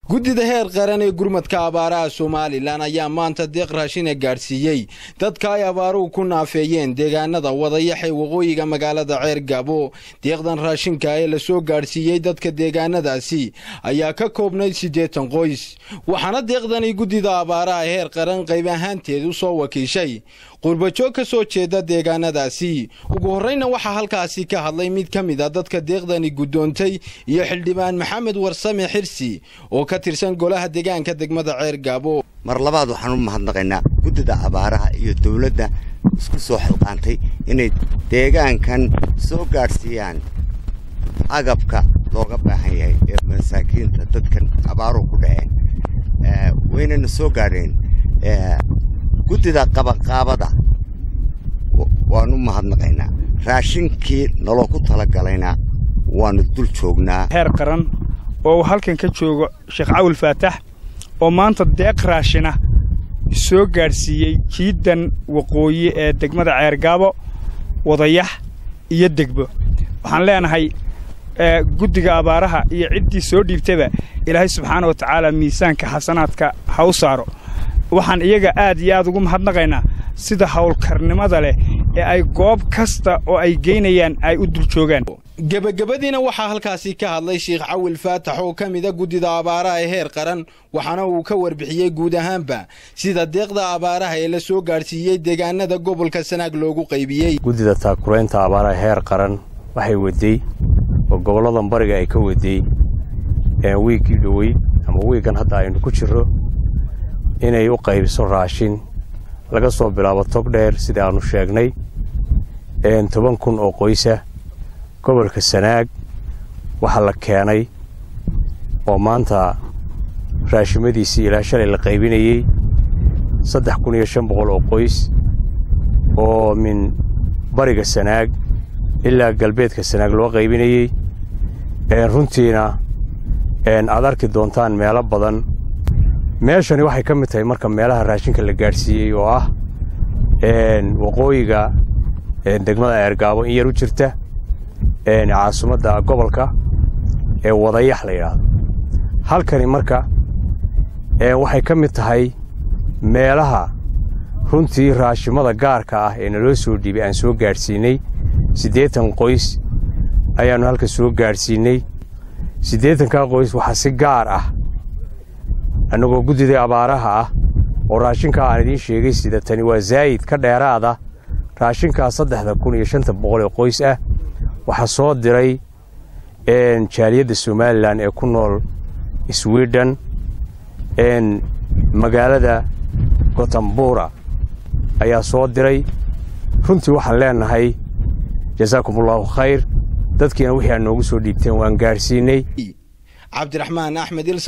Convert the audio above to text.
guddida heer qaran ee gurmadka abaaraha somalilan ayaa maanta deeq raashina gaadhsiiyey dadka ay abaaruhu ku naafeeyeen deegaanada wadayaxee waqooyiga magaalada ceer gaabo deeqdan raashinka ee lasoo gaadhsiiyey dadka deegaanadaasi ayaa ka koobnayd siddeetan qoys waxaana deeqdani guddida abaaraha heer qaran qayb ahaanteed u soo wakiishay qurbajoog ka soo jeeda deegaanadaasi ugu horreyna waxaa halkaasi ka hadlay mid ka mid a dadka deeqdani guddoontay iyo xildhibaan maxamed warsame xirsi oo ka tirsan golaha deegaanka degmada ceer gaabo mar labaad waxaan u mahadnaqaynaa guddida abaaraha iyo dawladda isku soo xilqaantay inay deegaankan soo gaadhsiiyaan agabka looga baahan yahay ee masaakiinta dadkan abaaruhu ku dhaceen waynana soo gaadheen guddida qabaqaabada waanu mahadnaqaynaa raashinkii naloo ku talagalayna waanu dul joognaa heer qaran oo uu halkan ka joogo sheekh cawil faatax oo maanta deeq raashina soo gaadhsiiyey jiiddan waqooyi ee degmada ceergaabo wadayax iyo degbo waxaan leenahay guddiga abaaraha iyo ciddii soo dhiibtaba ilaahay subxaana wa tacaala miisaanka xasanaadka ha u saaro waxaan iyaga aad iyo aad ugu mahadnaqaynaa sida howlkarnimada leh ee ay goob kasta oo ay geynayaan ay u dul joogaan gebagabadiina waxaa halkaasi ka hadlay sheekh cawil faatax oo ka mida guddida abaaraha ee heer qaran waxaana uu ka warbixiyey guud ahaanba sida deeqda abaaraha ee la soo gaadhsiiyey deegaanada gobolka sanaag loogu qaybiyey guddida taakuraynta abaaraha heer qaran waxay wedey oo gobolladan bariga ay ka wedey wiiggii dhoweyd ama wiiggan hadda aynu ku jirro inay u qaybiso raashin laga soo bilaabo tog dheer sida aannu sheegnay toban kun oo qoysa gobolka sanaag waxaa la keenay oo maanta raashimadiisii ilaa shalay la qaybinayey saddex kun iyo shan boqol oo qoys oo min bariga sanaag ilaa galbeedka sanaag loo qaybinayey runtiina aad arki doontaan meelo badan meeshani waxay ka mid tahay marka meelaha raashinka la gaadhsiiyey oo ah waqooyiga degmada eergaabo in yar u jirta caasimadda gobolka ee wadayax la yidhaahdo halkani marka waxay ka mid tahay meelaha runtii raashimada gaarka ah ee naloo soo dhiibay aan soo gaadhsiinnay siddeetan qoys ayaannu halka soo gaadhsiinnay siddeetankaa qoys waxaa si gaar ah annagoo guddidii abaaraha ah oo raashinkaa aan idiin sheegay sida tani waa zaa'id ka dheeraada raashinkaa saddexda kun iyo shanta boqol ee qoys ah waxaa soo diray jaaliyadda somalilan ee ku nool swidhen magaalada gotambura ayaa soo diray runtii waxaan leennahay jasaakumullahu khayr dadkiina wixii aad noogu soo dhiibteen waan gaadhsiinnay cabdiraxmaan axmed